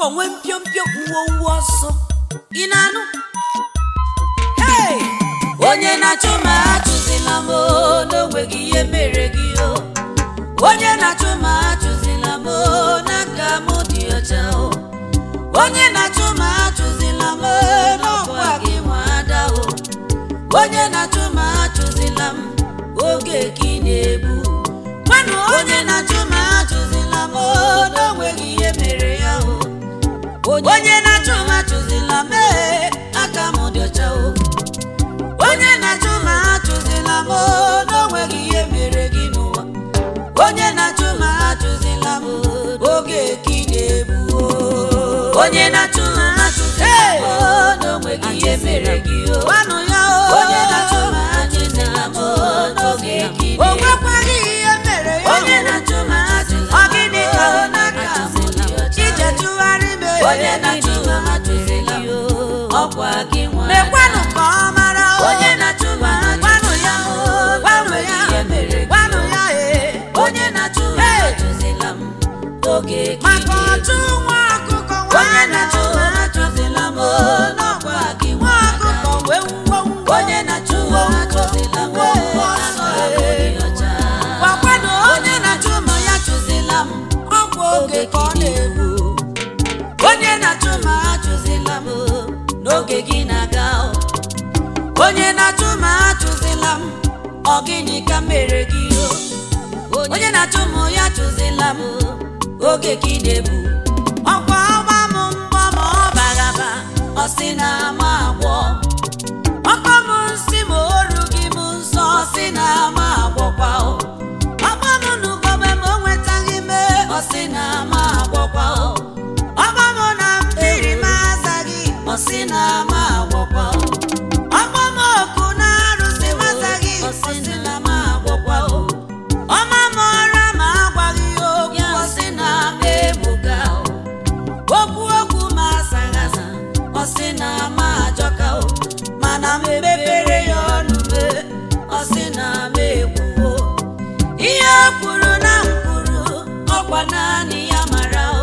onwe mpiompio uwe uwe ọsọ ị na-anụ Hey! onye na-achụ ma achụzila m o, n'onweghị ihe mere gị o onye na-achụ ma achụzila m o, n'aka m dị ọcha o onye na-achụ ma achụzila m o, n'ọkwa gị nwa ada o onye na-achụ ma achụzila m oge ka ị na-egbu gwanụ onye na-achụ ma achụzila m o, n'onweghị ihe mere ya o onye na-achụ ma achụzila m ee, aka m dị ọcha o onye na-achụ ma achụzila m o, n'onweghị ihe mere gị n'ụwa onye na-achụ ma achụzila m oge ka ị na-egbu o. onye na-achụ ma achụzila m o, n'onweghị ihe mere gị o gwanụ ya o onye na-achụ ma achụzila m o, n'oge ka ị na-egbu o nwekwaghị ihe mere ya onye na-achụ ma achụzila m ọ gịnị ka ọ n'aka m ije tụgharị m onye na-achụ ma achụzila m ọkwa gị nwa mekwanụ ka ọ mara o onye na-achụ ma gwanụ ya o gwanụ ya gwanụ ya e onye na-achụ ma achụzila m oge maka ọchụ nwa ọkụkọ onye na-achụ ma achụzila m n'ọkwa gị nwa ọkụkọ wee wuo onye na-achụ ma achụzila m gwakwanụ onye na-achụ ma ya chụzila m ọkwa oge ka ọ na-egbu onye na-achụ ma achụzila m n'oge gị na-aga o. onye na-achụ ma achụzila m ọ gịnị ka m mere gị o onye na-achụ m ya chụzila m oge gị na-ebu ọkwa ọgba m mbọ ma ọ bagaba ọ sị na ama agwọ ọkọ m nsị ma oru gị m nsọ ọ sị na ama agwọkwa o ọgba m n'ugogbe ma o nwetaghị me ọ sị na ama agwọkwa o ọgba m na mmiri m azaghị ọ sị na ama agwọkwa o ọgba m oku na arụsị m azaghị ọ sị na ama agwọkwa o ọma m ọra ma agwaghị ya okwu ọ sị na ama egbuga o okwu okwu ma asaghị asa ọ sị na ama ajọka o mana m mepere ya ọnụ me ọ sị na ama ekwuo ihe o kwuru na m kwuru ọkwa naanị ya mara o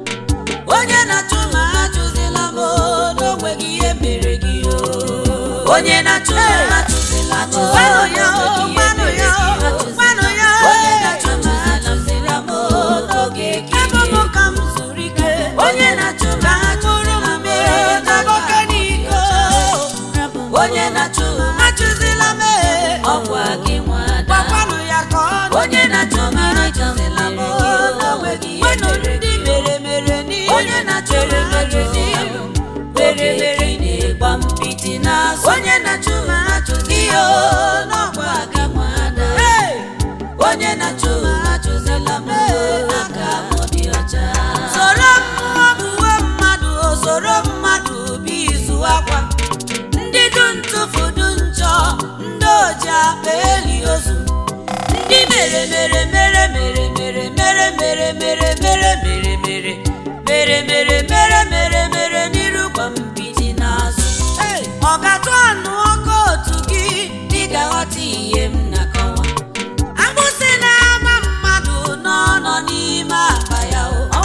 onye na-achụ ma achụzila m o, n'onweghị ihe mere gị o onye na-achụ ma achụzila m o, gwanụ ya o gwanụ ya o gwanụ ya o onye na-achụ ma achụzila m o, n'oge ka ị ga-egbu ka m zuru ike onye na-achụ ma achụzila m o, n'oge n'iko onye na-achụ ma achụzila m e, ọkwa gị nwada gwakwanụ ya ka ọ onye na-achụ ma achụzila m o, n'onweghị ihe mere gị mere mere n'ihu onye na-achụ ma achụzila m mere mere na-egba mpịtị n'azụ onye na-achụ ma achụzila ihe o n'ọkwa gị nwada onye na-achụ ma achụzila m aka m dị ọcha soro mmụọ buwe mmadụ o soro mmadụ bụ izu akwa ndị du ntụfu du njọ ndị oji akpa eli ozu ndị mere mere mere mere mere mere mere mere mere mere mere mere mere mere mere mere n'iru gwa mpiji n'azụ ọ ga-atụ anụ ọkụ otu gị dị ga-aghọta ihe m na-akọwa agbụsị na-ama mmadụ n'ọnọ n'ime akpa ya o ọ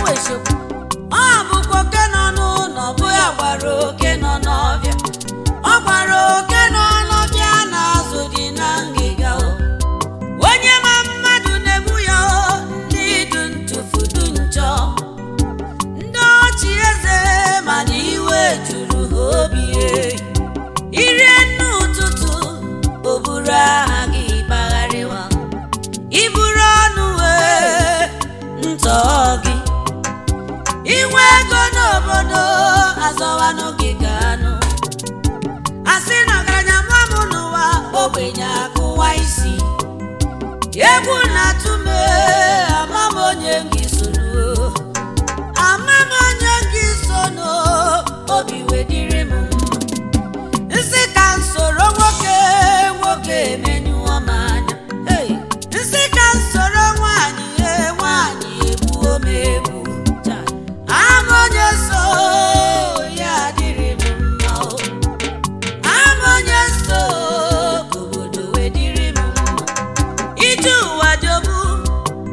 bụkwa oke nọ n'ụlọ bụ ya gwara oke nọ n'ọbịa ọ gwara oke nọ n'ọbịa na-azụ dị na ngịga o onye ma mmadụ na-egbu ya o ndị du ntụfu du njọ ndị ọchị eze mana iwe juru ha obi e. irie nne ụtụtụ o buru aha gị gbagharịwa iburu ọnụ wee ntọ gị inwe ego n'obodo azọwanụ gị ga-anụ asị na ọgaranya mụọ m n'ụwa ogbenye akụwa isi egwu na-atụ m ee, ama m onye gị soro ama m onye gị sono obi wedịrị m mma nsị ka m soro nwoke nwoke emenyụọ m anya Hey! nsị ka m soro nwaanyị ee nwaanyị egbuo m egbu ama onye so ya adịrị m mma o ama onye so ka obodo wedịrị m mma ije ụwa jobu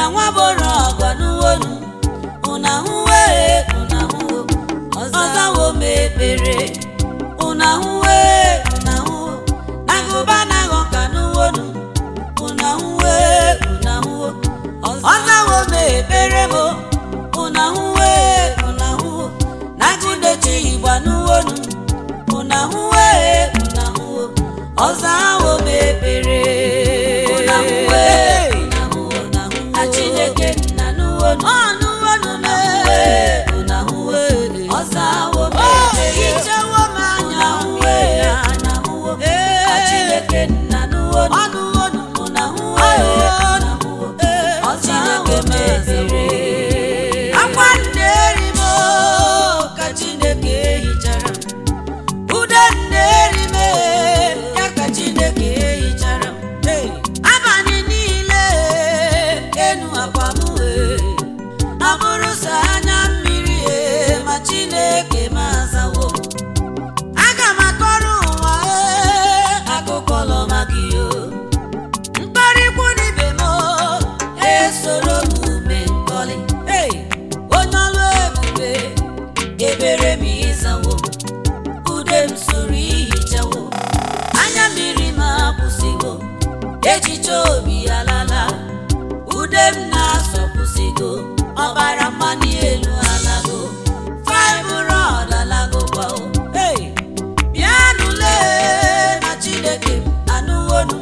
nwa bụrụ ọgọ n'uwonu ụna hụwe ụna hụwo ọzawo m ekpere ụna hụwe ụna hụwo agụba na-aghọ ka n'uwonu ụna hụwe ụna hụwo ọzawo m ekpere m ụna hụwe ụna hụwo nagụdechi igba n'uwonu ụna hụwe ụna hụwo ọzawo m ekpere ụna hụwe ụna hụwo ụna hụwo na chineke nna n'uwonu ọ n'uwonu m ụna hụwe ọzawo m ekpere ichewo m anya hụwe anya hụwo na chineke nna n'uwonu ọ n'uwonu ụna hụwe ụna hụwo ọzawo m ekpere akwa nneeri m ka chineke hichara ude nneeri m ya ka chineke hichara abalị niile enu akwa m abụrụ sọ anya mmiri e, ma chineke m azawo aga m akọrọ ụwa e, akụkọ ọlọma gị o mkparịkwu n'ibe m esoro m ume nkọlị Hey! onye ọlụ ebube ebere m ịzawo ude m soro ihichawo anya mmiri m akwụsịgo echiche obi alala ude m na-asọpụsịgo ọbara mmanụ elu alago fibrod alago kwao Hey! bịanụle na chineke m anụwonu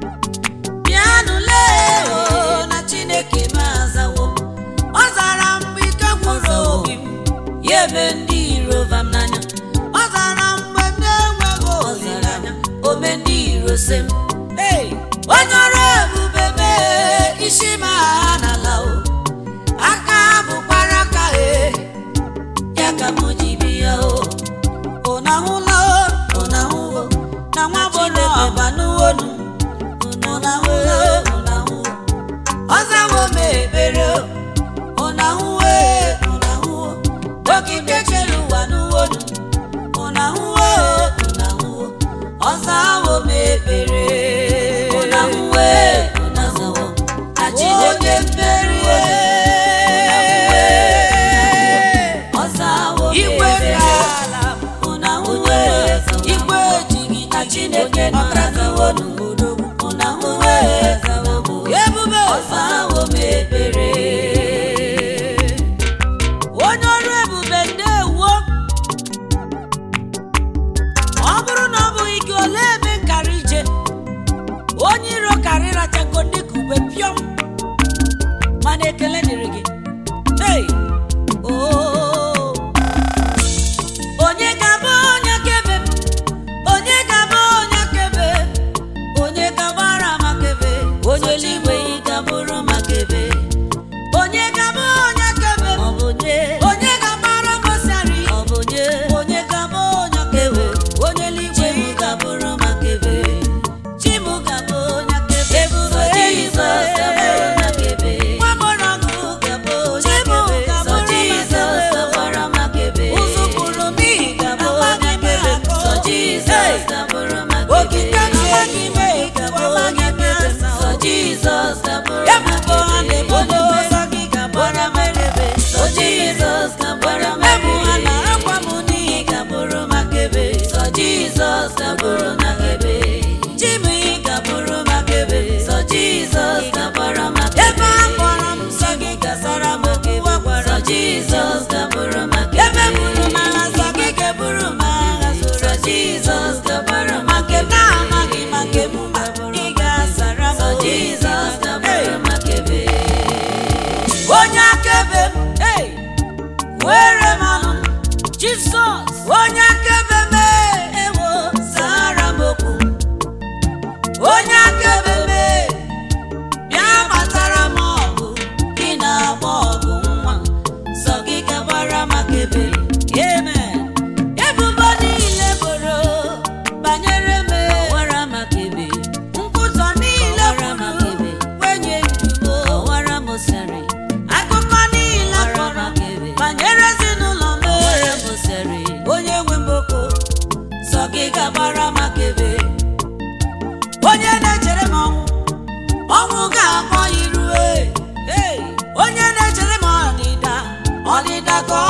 bịanụle o na chineke m azawo ọ zara mgbe ike gwụrụ obi m ya ebe ndị iro vam n'anya ọ zara mgbe m na-enweghị olileanya ome ndị iro se m Hey! onye ọrụ ebube mee isi m agha n'ala o aka bụkwara aka e ya ka m ji bịa o ụna hụla o ụna hụwo na nwa bụrụ ọba n'uwonu ụna hụla o ụna hụwo ọzawo m ekpere o ụna hụwe ụna hụwo okike chere ụwa n'uwonu ụna hụwe ụna hụwo ọzawo m ekpere ụna hụwe ụna hụwo na chineke mmeri ọzawo m Igwe ekpere ka ụna hụwe igwe ejighị na chineke nọrazawo ụna hụwe ebube ọzawo m ekpere onye ọrụ ebube ndewo ọ bụrụ na ọ bụghị gị ole ebe nkara ije onye iro karị rachago dịka ube pịọm mana ekele dịrị gị hey! oh. onye ga-abụ onye kebe onye ga-abụ onye kebe onye ga-agbara makebe onye eluigwe ị ga-abụrụ maka ebe onye ga-abụ onye kebe ọ bụ onye onye ga-agbara gosari ọ bụ onye onye ga-abụ onye kebe onye eluigwe chimu ga-abụrụ maka ebe chimu ga-abụ onye kebe ebube jizọs ga-abụrụ maka ebe nwa mụrụ ọgụ ga-abụ Chimu onye kebe sọ ga-abụrụ jizọs maka ebe. ga-agbara maka ebe ụzụ kwuru n'ihi ga-abụ amaghị onye m kebe akọ. sọ jizọs ga-abụrụ maka ebe okike amaghị m ga-abụ amaghị onye m kebe asa. sọ jizọs ga-abụrụ ebubo maka ha ebe na-ebodo ụzọ gị ga-agbara m ebe sọ jizọs ga-agbara maka ebu ha ebe na-akwa m n'ihi ị ga-abụrụ maka ebe sọ jizọs ga-abụrụ maka ebe chimu ị ga-abụrụ maka ebe sọ jizọs ga-agbara maka ebe a kpọrọ m nsọ gị gasara m okwu gwara sọ jizọs ga-abụrụ maka ebe buru m agha nsọ gị ga-eburu m agha sọ zoro jizọs ga-agbara ma maka nke ebe na-amaghị ma nke m ma ị ga-asara m sọ okwu. jizọs ga-abụrụ Hey! ka ọ